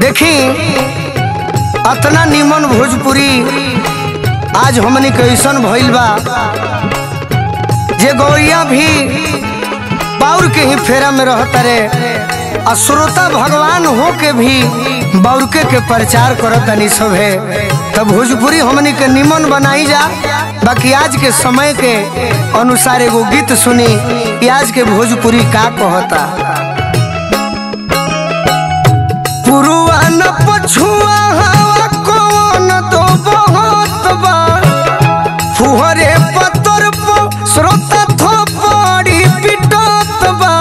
देखी अतना निमन भोजपुरी आज हमनी के ऐसन भइल बा जे गौरिया भी बाउर के ही फेरा में रहता रे आ श्रोता भगवान हो के भी बाउरके के प्रचार करतनी सभे तब भोजपुरी हमनी के निमन बनाई जा बाकी आज के समय के अनुसार एगो गीत सुनी कि आज के भोजपुरी का कहता पुरुआ न पछुआ हवा कौन दो बहुत बा फुहरे पतर पो श्रोता थोपड़ी पिटत बा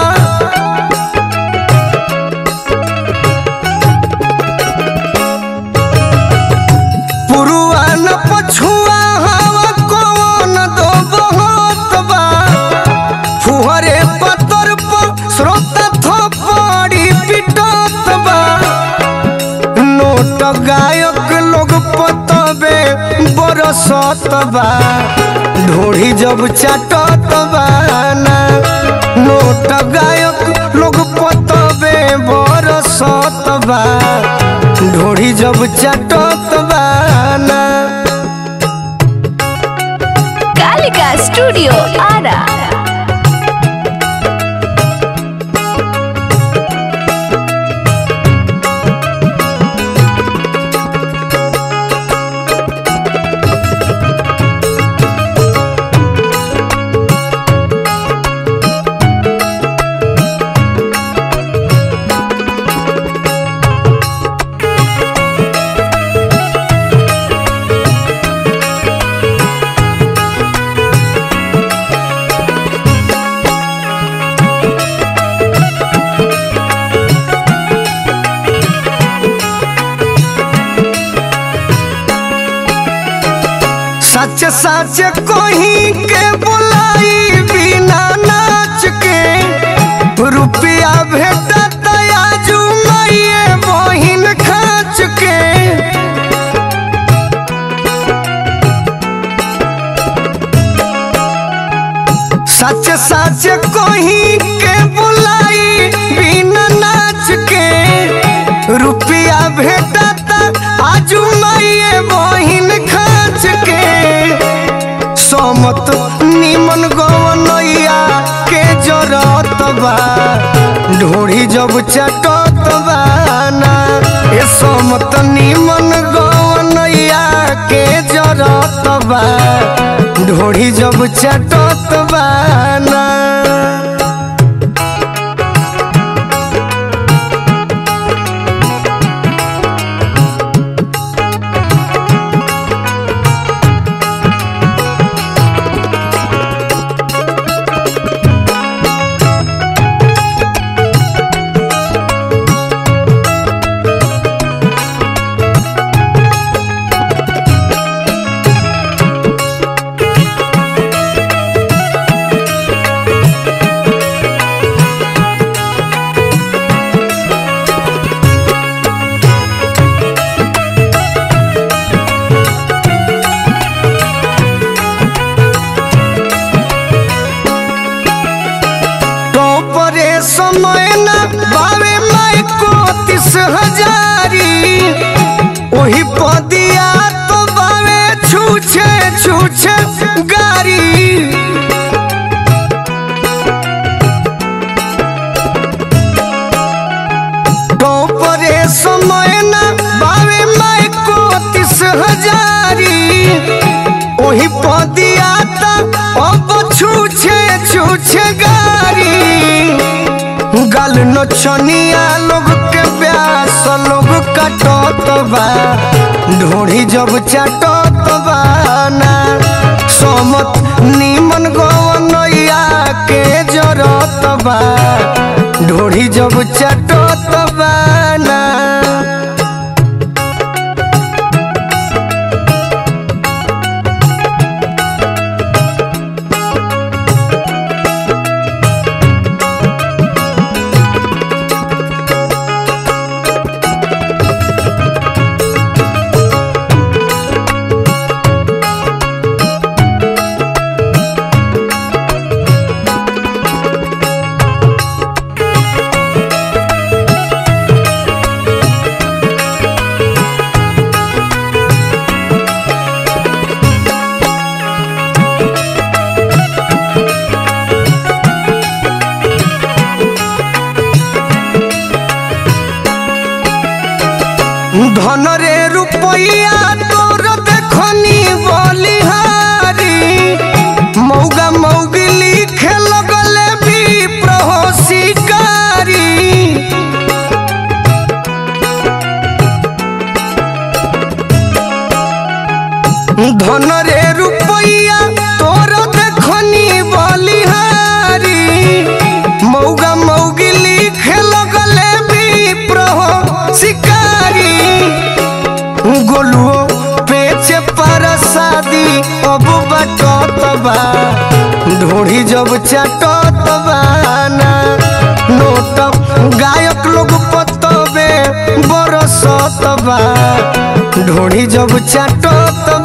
पुरुआ न पछुआ हवा कौन दो बहुत बा फुहरे पतर पो श्रोता थोपड़ी पिटत बा नोट गायक लोग पतबे बरसत बा ढोढ़ी जब चाटत बा ना नोट गायक लोग पतबे बरसत बा ढोढ़ी जब चाटत बा ना कालिका स्टूडियो आरा सच सच कोही के बुलाई बिना नाच के रुपया भेटत आजू माइये बहिन खाच के सच सच कोही के बुलाई बिना नाच के रुपया भेटत आजू माइये बहिन खाच के समत निमन गवनैया के जरत बा ढोढ़ी जब चटत बा ना ए समत निमन गवनैया के जरत बा ढोढ़ी जब चटत बा ना टोपरे समय न बावे माई को तीस हजारी वही पदिया तो बावे छूछे छूछे गारी टोपरे समय न बावे माई को तीस हजारी वही पदिया ता अब छूछे छूछे गारी गल नचनिया लोग के प्यास लोग कटत बा ढोढ़ी जब चाटत बा ना समत निमन गवनैया के जरत बा ढोढ़ी जब चाटत बा ना धन रे रुपैया तोर देखनी बलिहारी मौगा मौगी लिखे लगले भी प्रहो शिकारी धन रे रुपैया तोर देखनी बलिहारी मौगा मौगी लिखे लगले भी प्रहो शिकारी गोलुओ पेचे पर शादी अब बटत बा ढोढ़ी जब चटत बाना नोट गायक लोग पतबे बरसत बा ढोढ़ी जब चटत